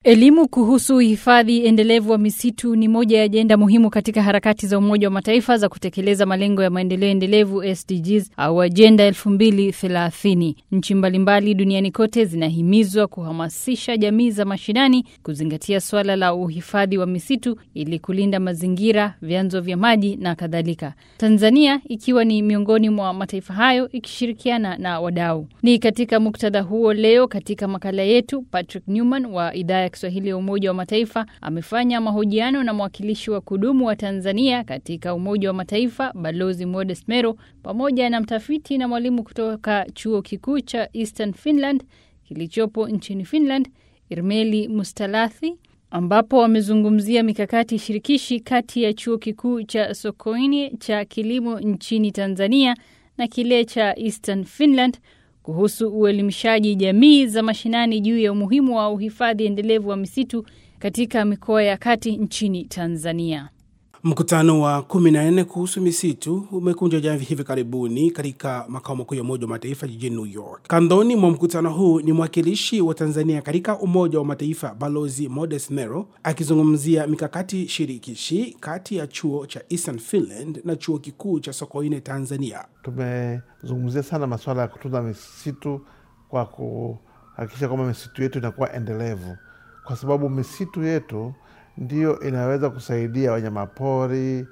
Elimu kuhusu uhifadhi endelevu wa misitu ni moja ya ajenda muhimu katika harakati za Umoja wa Mataifa za kutekeleza malengo ya maendeleo endelevu SDGs au ajenda 2030. Nchi mbalimbali duniani kote zinahimizwa kuhamasisha jamii za mashinani kuzingatia swala la uhifadhi wa misitu ili kulinda mazingira, vyanzo vya maji na kadhalika. Tanzania ikiwa ni miongoni mwa mataifa hayo ikishirikiana na wadau. Ni katika muktadha huo leo katika makala yetu Patrick Newman wa idhaa ya Kiswahili ya Umoja wa Mataifa amefanya mahojiano na mwakilishi wa kudumu wa Tanzania katika Umoja wa Mataifa Balozi Modest Mero pamoja na mtafiti na mwalimu kutoka chuo kikuu cha Eastern Finland kilichopo nchini Finland Irmeli Mustalathi ambapo wamezungumzia mikakati shirikishi kati ya chuo kikuu cha Sokoine cha kilimo nchini Tanzania na kile cha Eastern Finland kuhusu uelimishaji jamii za mashinani juu ya umuhimu wa uhifadhi endelevu wa misitu katika mikoa ya kati nchini Tanzania. Mkutano wa 14 kuhusu misitu umekunja jamvi hivi karibuni katika makao makuu ya Umoja wa Mataifa jijini New York. Kandoni mwa mkutano huu ni mwakilishi wa Tanzania katika Umoja wa Mataifa Balozi Modest Mero akizungumzia mikakati shirikishi kati ya chuo cha Eastern Finland na chuo kikuu cha Sokoine Tanzania. Tumezungumzia sana masuala ya kutunza misitu kwa kuhakikisha kwamba misitu yetu inakuwa endelevu, kwa sababu misitu yetu ndiyo inaweza kusaidia wanyamapori,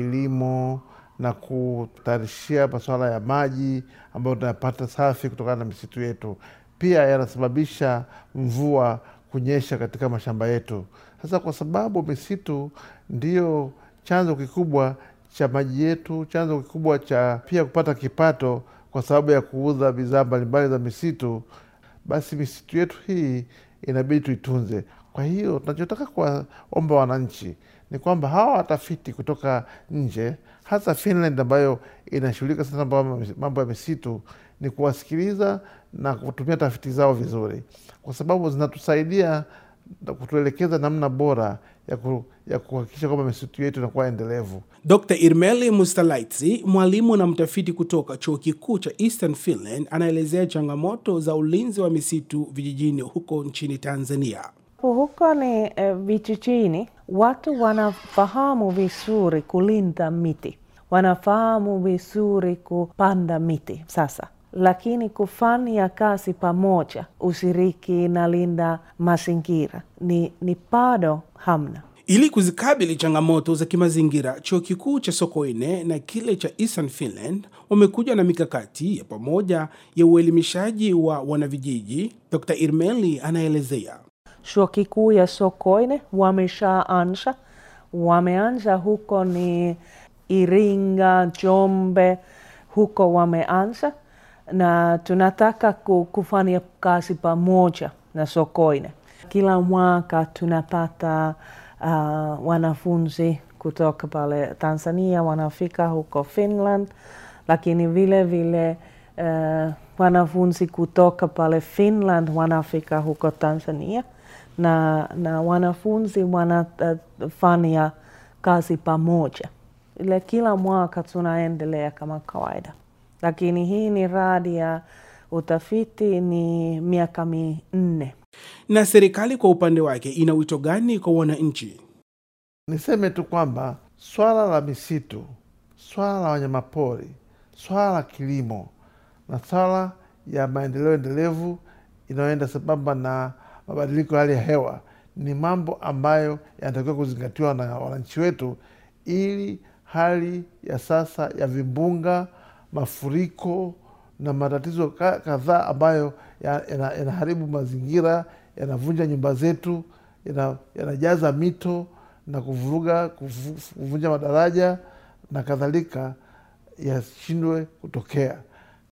kilimo na kutayarishia masuala ya maji ambayo tunayapata safi kutokana na misitu yetu. Pia yanasababisha mvua kunyesha katika mashamba yetu. Sasa kwa sababu misitu ndiyo chanzo kikubwa cha maji yetu, chanzo kikubwa cha pia kupata kipato kwa sababu ya kuuza bidhaa mbalimbali za misitu, basi misitu yetu hii inabidi tuitunze. Kwa hiyo tunachotaka kuwaomba wananchi ni kwamba hawa watafiti kutoka nje, hasa Finland ambayo inashughulika sana mambo ya misitu, ni kuwasikiliza na kutumia tafiti zao vizuri, kwa sababu zinatusaidia kutuelekeza namna bora ya, ku, ya kuhakikisha kwamba misitu yetu inakuwa endelevu. Dr. Irmeli Mustalaitsi, mwalimu na mtafiti kutoka chuo kikuu cha Eastern Finland, anaelezea changamoto za ulinzi wa misitu vijijini huko nchini Tanzania. Huko ni eh, vijijini watu wanafahamu vizuri kulinda miti, wanafahamu vizuri kupanda miti sasa, lakini kufanya kazi pamoja, ushiriki na linda mazingira ni, ni bado hamna. Ili kuzikabili changamoto za kimazingira, chuo kikuu cha Sokoine na kile cha Eastern Finland wamekuja na mikakati ya pamoja ya uelimishaji wa wanavijiji. Dr. Irmeli anaelezea. Chuo kikuu ya Sokoine wameshaanza, wameanza huko ni Iringa, Njombe, huko wameanza, na tunataka kufanya kazi pamoja na Sokoine. Kila mwaka tunapata uh, wanafunzi kutoka pale Tanzania wanafika huko Finland, lakini vile vile uh, wanafunzi kutoka pale Finland wanafika huko Tanzania na, na wanafunzi wanafanya uh, kazi pamoja. Ile kila mwaka tunaendelea kama kawaida, lakini hii ni radi ya utafiti ni miaka minne. Na serikali kwa upande wake ina wito gani kwa wananchi? Niseme tu kwamba swala la misitu, swala la wanyamapori, swala la kilimo na swala ya maendeleo endelevu inayoenda sambamba na mabadiliko ya hali ya hewa ni mambo ambayo yanatakiwa kuzingatiwa na wananchi wetu, ili hali ya sasa ya vimbunga, mafuriko na matatizo kadhaa ambayo yanaharibu ya mazingira, yanavunja nyumba zetu, yanajaza ya mito na kuvuruga, kuvunja madaraja na kadhalika, yashindwe kutokea.